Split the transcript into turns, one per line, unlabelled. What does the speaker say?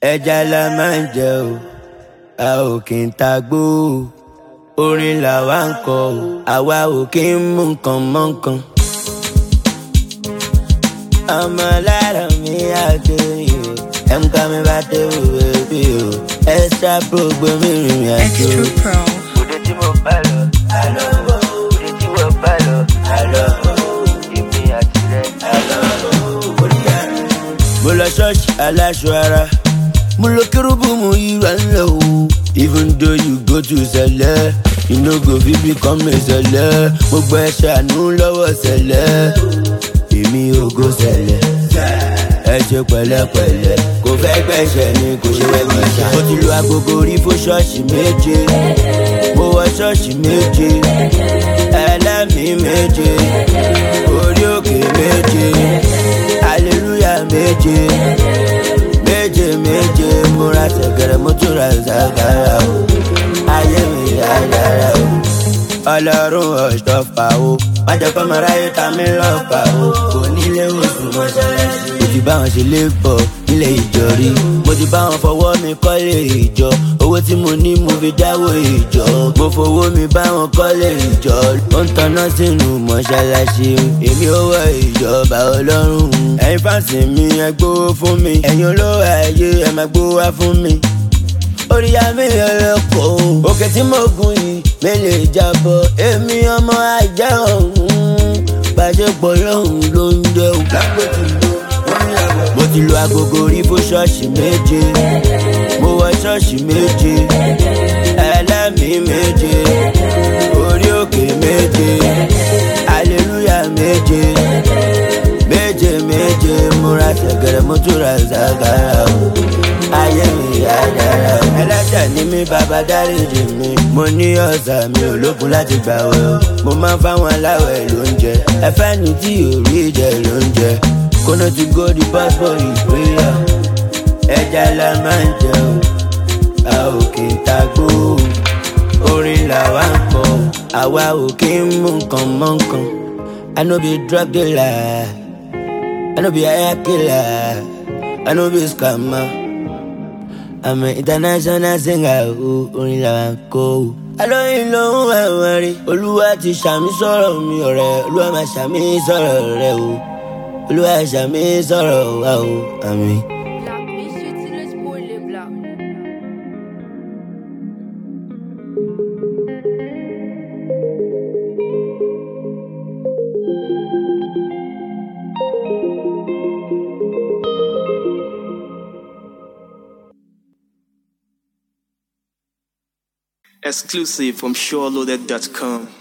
ẹja la máa ń jẹ o a ò kì í ta gbó o orin làwa ń kọ o àwa ò kì í mú nǹkan mọ́ nǹkan. ọmọ lára mi àgbèrè o ẹ̀ǹkà mi bá tẹ̀wé bèbí o extra pro gbẹ̀mí rìn àjò.
Extra Pro.
òde tí mo bá lọ àlọ́ òde tí mo bá lọ àlọ́ èmi àti rẹ̀ àlọ́ mo lọ ṣọ́ọ̀ṣì aláṣọ ara mo lọ kérúbù mo yíra ńlẹ̀ o even though you go to sẹlẹ̀ you no go fit become a sẹlẹ̀ mo gbọ́ ẹ ṣàánú lọ́wọ́ sẹlẹ̀ èmi ò go sẹlẹ̀ ẹ ṣe pẹ̀lẹ́pẹ̀lẹ́ kò fẹ́ gbẹ̀ṣẹ̀ ni kò ṣe wẹ́gbẹ̀ ṣá. mo ti lu agogo rí fún ṣọ́ọ̀ṣì méje mo wọ ṣọ́ọ̀ṣì méje ẹlẹ́mìí méje orí òkè méje hallelujah méje méje méje múra ṣẹ̀kẹ̀rẹ̀ mo tún ra ṣàkàrà o ayé mi yára o ọlọ́run ọ̀ṣọ́fà o má jẹ́ kọ́ mọ́ra yóò ta mí lọ́fà o kò nílé oṣù mọ́ṣáláṣí. mo ti bá wọn ṣe lébọ̀ nílé ìjọ rí mo ti bá wọn fọwọ́ mi kọ́lé ìjọ owó tí mo ní mo fi dáwó ìjọ mo fowó mi bá wọn kọ́lé ìjọ ó ń tanná sínú mọ́ṣáláṣí èmi ò wọ ìjọba ọlọ́run ẹ̀yin fáǹsì mi ẹ gbówó fún mi ẹ̀yin olówó ayé ẹ máa gbówó wá fún mi orí àmì ẹlẹ́kọ̀ọ́ òkè tí mo gùn yìí mi lè jábọ̀ èmi ọmọ ajá ọ̀hún bàjẹ́pọ̀ lọ́hùn ló ń jẹ́ o. mo ti lu agogo rí fún ṣọ́ọ̀ṣì méje mo wọ ṣọ́ọ̀ṣì méje ẹlẹ́mìí méje orí òkè méje hallelujah méje méje méje múra ṣẹ̀gẹ̀rẹ̀ mo tún ra ṣàkàrà o ayé mi yá dára o. ẹlẹ́ṣẹ̀ ni mí bàbá dáríjì mi mo ní ọ̀sà mi ò lókun láti gbà wẹ̀ o. mo máa ń fáwọn aláwẹ̀ lóúnjẹ ẹfẹ́ ni tí ò rí jẹ lóúnjẹ kóná ti go di passport ìpínyà ẹja la máa ń jẹ o a ò kì í ta gbó o. orin làwa ń kọ àwa ò kì í mú nǹkan mọ́ nǹkan. I no be drug dealer, I no be hire killer, I no be scammer. I'm an international singer, o, orin làwa ń kọ o. Alóyin ló ń wá wọn rí, Olúwa ti ṣàmì sọ̀rọ̀ mi ọ̀rẹ́, Olúwa máa ṣàmì sọ̀rọ̀ rẹ o. Olúwa ṣàmì sọ̀rọ̀ wa o, àmín.
La mission utilise pour les blancs.
Exclusive from SureLoaded.com.